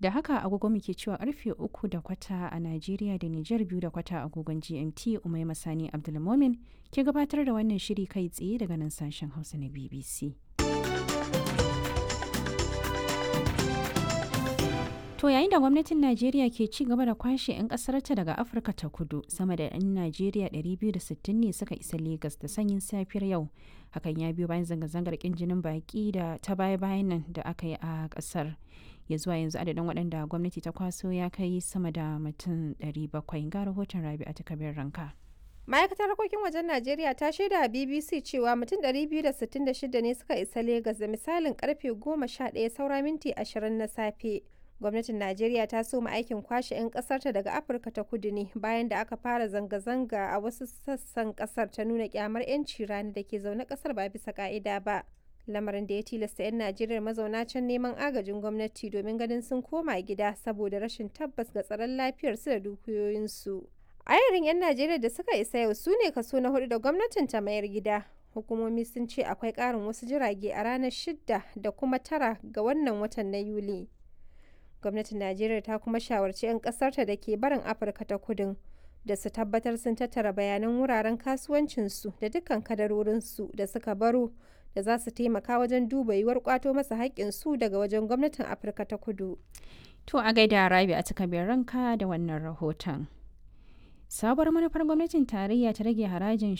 Da haka agogo muke cewa karfe uku da kwata a Najeriya da Nijar biyu da kwata agogon GMT Umai Masani Abdulmomin ke gabatar da wannan shiri kai tsaye daga nan sashen Hausa na BBC. To yayin da gwamnatin Najeriya ke ci gaba da kwashe 'yan ƙasarta daga Afirka ta kudu sama da 'yan Najeriya 260 ne suka isa Legas da sanyin safiyar yau. Hakan ya biyo bayan zanga-zangar ƙin jinin baƙi da ta baya-bayan nan da aka yi a ƙasar. Ya zuwa yanzu adadin waɗanda gwamnati ta kwaso ya kai sama da mutum 700 ga rahoton Rabi'a ta kabir ranka. ma'aikatar harkokin wajen najeriya ta shaida a bbc cewa mutum 266 ne suka isa Legas da misalin karfe 11 saura minti 20 na safe gwamnatin najeriya ta soma aikin kwashe 'yan kasarta daga afirka ta kudu ne bayan da aka fara zanga-zanga a wasu sassan kasar ta nuna kyamar 'yanci rani da ke zaune kasar ba bisa ka'ida ba lamarin da ya tilasta 'yan najeriya mazauna can neman agajin gwamnati domin ganin sun koma gida saboda rashin tabbas ga tsaron lafiyarsu da dukiyoyinsu ayarin 'yan najeriya da suka isa yau su ne kaso na hudu da gwamnatin ta mayar gida hukumomi sun ce akwai karin wasu jirage a ranar shidda da kuma tara ga wannan watan na yuli gwamnatin najeriya ta kuma shawarci 'yan kasarta da ke barin afirka ta kudin da su tabbatar sun tattara bayanan wuraren kasuwancinsu da dukkan kadarorinsu da suka baro da za su taimaka wajen duba yiwuwar kwato masa haƙƙinsu daga wajen gwamnatin afirka ta kudu To a gaida Rabi a takabir ranka da wannan rahoton. Sabuwar manufar gwamnatin tarayya ta rage harajin